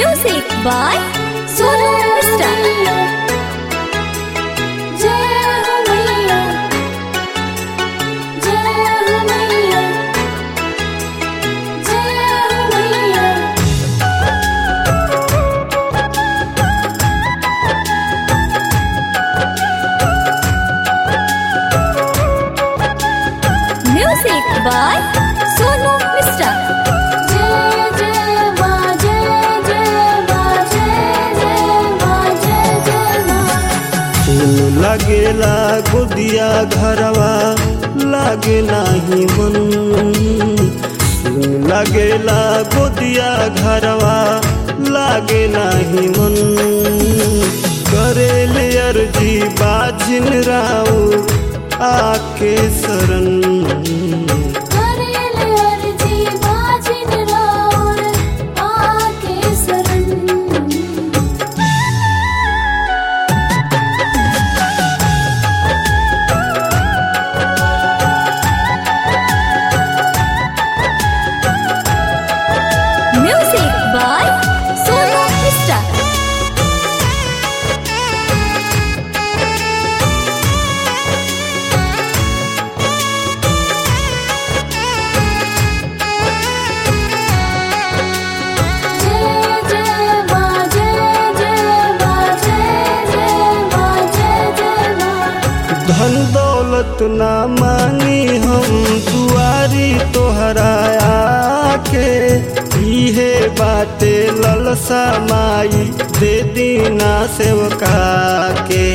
Music by Sonu Mista. Music by Sonu Mista. फूल लगेला गोदिया घरवा लागे नाही मन फूल लगेला गोदिया घरवा लागे नाही मन करेले अर्जी बाजिन राव आके शरण Music by Sonu Mista. धन दौलत ना मांगी हम दुआरी तोहरा आके इहे बाटे ललसा माई दे दीना सेवका के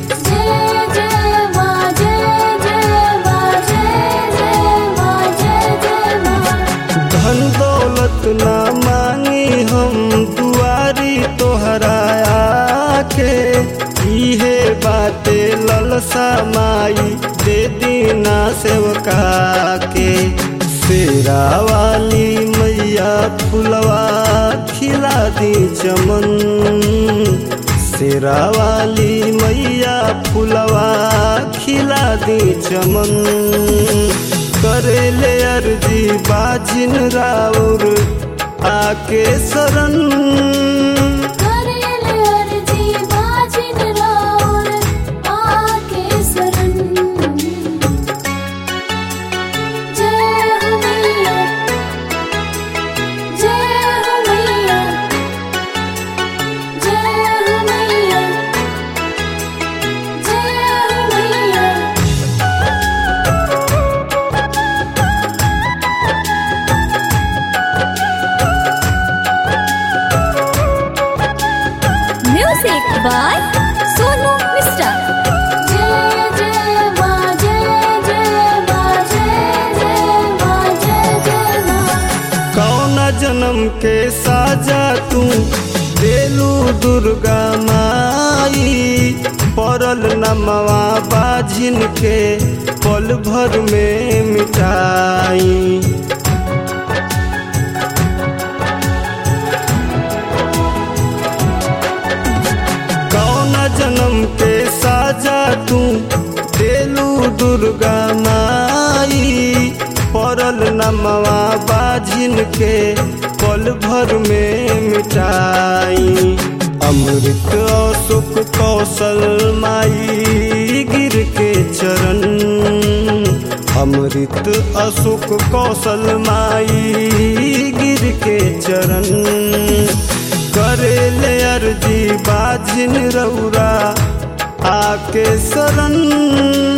धन दौलत ना मांगी हम दुआरी तोहरा आके इहे बाटे ललसा माई दे दीना सेवका के शेरा वाली मैया फुलवा खिला दी चमन शेरा वाली मैया फुलवा खिला दी चमन करेले अर्जी बाजिन राउर आके शरण Music by Sonu Mista. कौन जन्म के साजा तू देलू दुर्गा माई पड़ल नमवा बाझिन के पल भर में मिटाई कौन जन्म के साजा तू देलू दुर्गा माई पड़ल नमवा बाझिन के पल भर में मिटाई अमृत अशोक कौशल माई गिर के चरण अमृत अशोक कौशल माई गिर के चरण करेले अर्जी बाजिन रौरा आके शरण